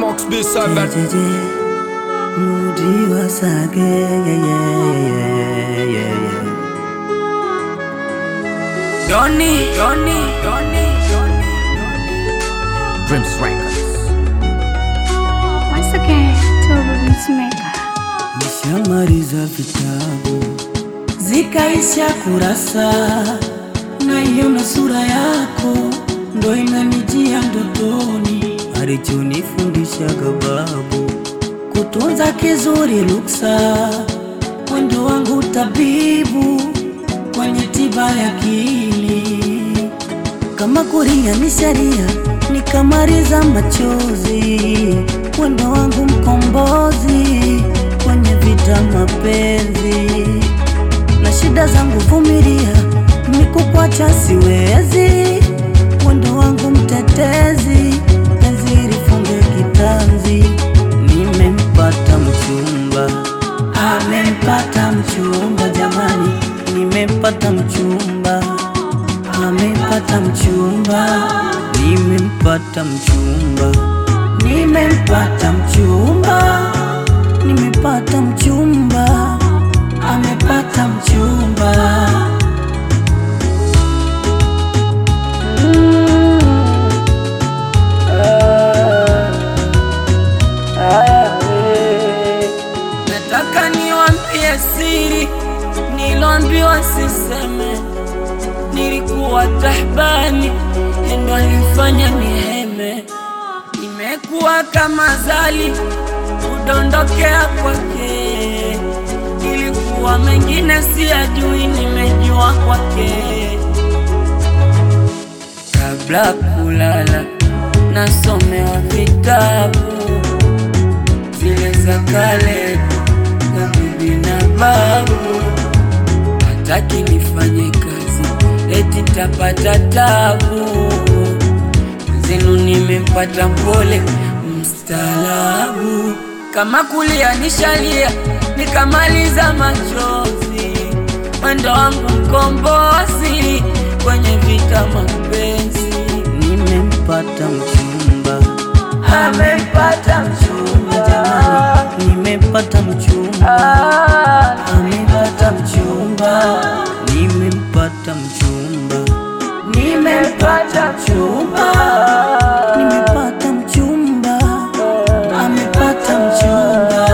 Max B7 Mudi wasage yeah, yeah, yeah, yeah, yeah. Doni, Doni, Doni, Doni, Dreams Records Once again, Turbo Beatmaker. Nishamaliza vitabu zikaisha kurasa, naiona sura yako ndo inanijia ndotoni, alichonifundishaga babu kutunza kizuri luksa, mwendo wangu tabibu kwenye tiba ya akili kama kuria ni sharia, nikamaliza machozi, wendo wangu mkombozi kwenye vita mapenzi, na shida zangu vumilia, nikukwacha siwezi, wendo wangu mtetezi, penzi lifunge kitanzi, nimempata mchumba, amempata mchumba, jamani, nimempata mchumba amepata mchumba, nimempata mchumba, nimempata mchumba, nimepata mchumba, amepata mchumba. Nataka niwaambie siri niloambiwa siseme, nilikuwa tahbani endo alifanya niheme, nimekuwa kama zali kudondokea kwake, ilikuwa mengine siyajui, nimejua kwake kabla kulala nasomewa vitabu zile za kale za bibi na babu, hataki nifanye kazi eti tapata tabu. Zenu nimempata mpole mstaalabu, kama kulia nishalia nikamaliza machozi, mwendo wangu mkombozi kwenye vita mapenzi. Nimempata mchumba, amempata mchumba, jamani, nimempata mchumba, amepata mchumba, nimempata mchumba, nimempata mchumba, nimepata mchumba, amepata mchumba.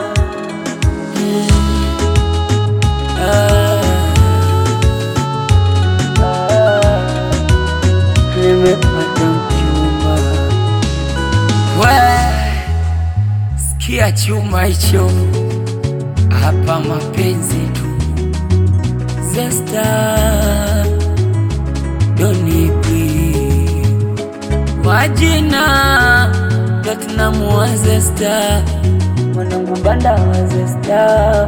Nimepata mchumba. We, sikia chuma hicho hapa, mapenzi tu Zesta Donipi wajina Platinum wa Zesta mwanangu banda wa Zesta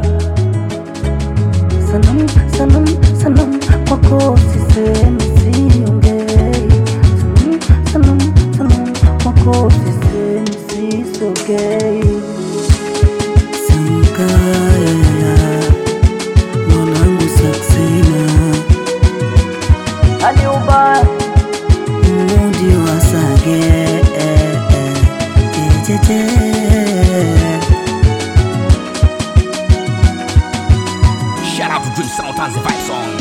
Sanam, sanam, sanam, kwako sisemi siongei. Sanam, sanam, sanam, kwako sisemi sisogei. Sankaya, mwanangu Saksina, mudi wasage, eh, eh, jejeje. Shout out to Dream Sound and the Vibe Song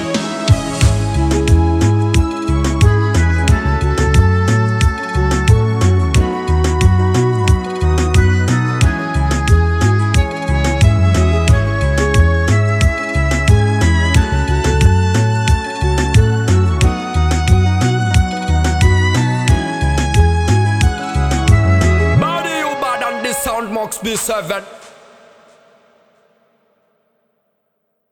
Body you bad on this sound Max B7